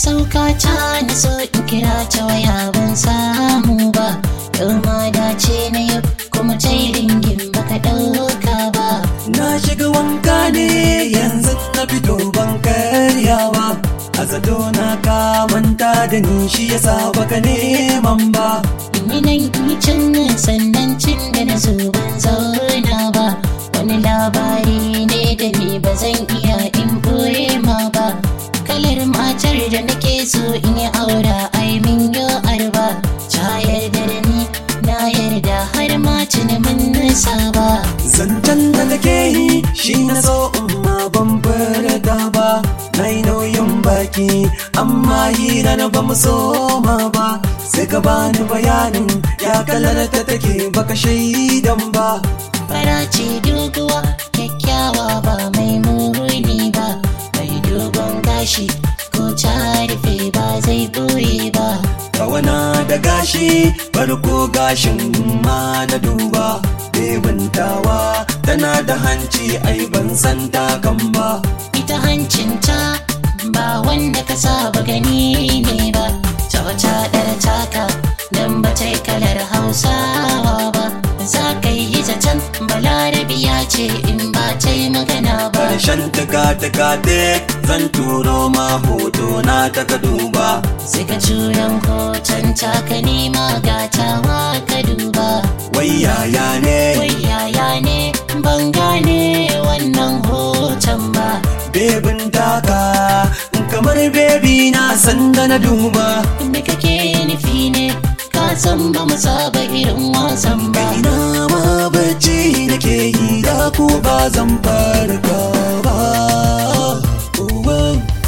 sauka ta na so in kira ta waya ban samu ba yau ma dace na yau kuma ta yi ringin baka ɗauka ba Na shiga wanka ne yanzu na fito ban karyawa A zato na ka manta da ni shi yasa baka neman ba in yi nan in yi can sannan cin da na zo ban zauna ba wani labari ne da ni ba zan iya in ɓoye ma ba kalar matar da nake so in yi aura ai min yo arba ta yarda da ni na yarda har ma tuni mun nisa ba Zancen da nake yi shi na so amma ban furta ba Na yi nauyin baki amma hira na ba mu soma ba Sai ka bani bayanin ya kalar ta take baka shaidan ba fara ce doguwa kyakkyawa ba mai muni ba mai dogon gashi ko ta rufe ba zai ɓoye ba Kawana da gashi farko gashin ma na duba Bebintawa tana da hanci ai ban san takan ba ita hancinta ba wanda ka saba gani ne ba ta wata ɗar taka don ba ta yi kalar hausawa ba za ka yi zaton balarabiya ce in ba ta yi magana ba Karshen taka-taka zan turo ma hoto na taka duba sai ka turan hoton taka nema gatawa ka duba Wai yaya ne wai yaya ne ban gane wannan hoton ba bebin taka kamar bebi na sanda na duba me kake nufi ne ka san ba mu saba irin wasan ba ina ma bacci nake yi da ku ba zan farka ba Uwa.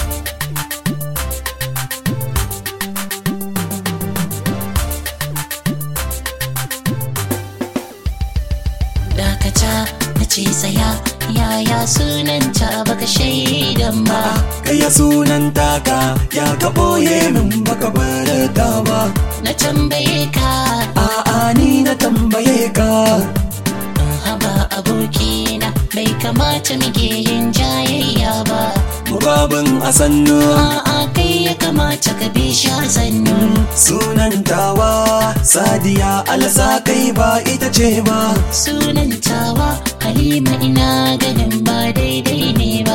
dakata na ce tsaya yaya sunanta baka shaidan ba Kaya sunan taka ya ka ɓoye min baka barka ba na tambaye ka A'a ni na tambaye ka haba abokina bai kamata muke yin jayayya ba Murabin a sannu a'a kai ya kamata ka bi sha sannu Sunan tawa Sadiya alasa kai ba ita ce ba sunan tawa halima ina ganin ba daidai ne ba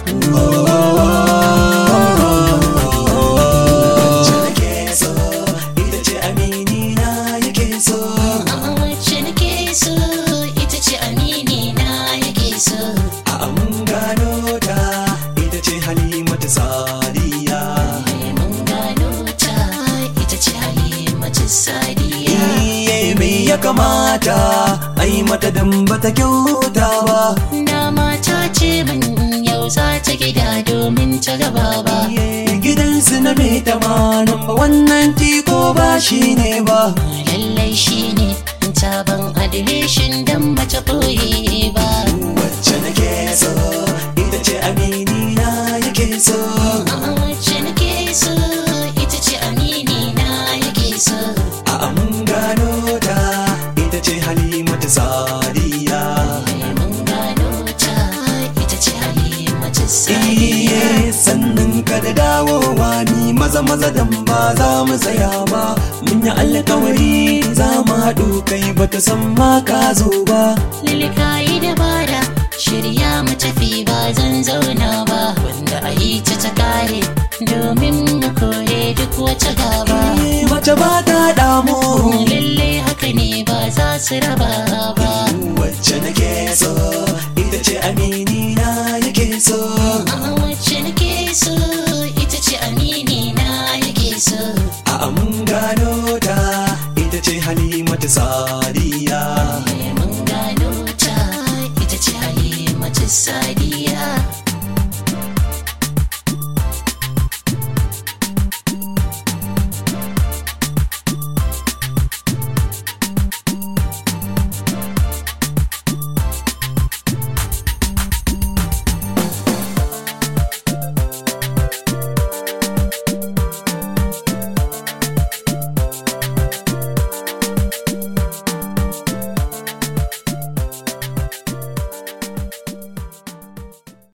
Wacce nake so ita ce amini na yake so A'a wacce nake so ita ce amini na yake so A mun gano ta ita ce Halimatu Sadiya mun gano ta ita ce halimatu sadiya Iye me ya kamata ai mata dan bata kyauta ba dama ta ce min yau za ta gida domin ta gaba ba Iye gidansu na mai tamanin ba wannan tiko ba shi ne ba lallai shine taban adireshin dan bata ɓoye ba Wacce nake so ita ce amini na yake so A'a wacce nake so ita ce amini na yake so A mun gano ta ita ce Halimatu Sadiya mun gano ta ita ce halimatu sadiya Iye sannan ka da dawowa ni maza maza dan ba za mu tsaya ba mun yi alkawari za mu haɗu kai bata san ma ka zo ba Lilika yi dabara shirya mu tafi ba zan zauna ba wanda a yi ta ta kare domin mu kore duk wata gaba Iye, mace ba ta damu lalle haka ne ba za su raba ba wacce nake so ita ce amini na yake so A'a wacce nake so ita ce amini na yake so a mun gano ta ita ce Halimatu Sadiya mun gano ta ita ce halimatu sadiya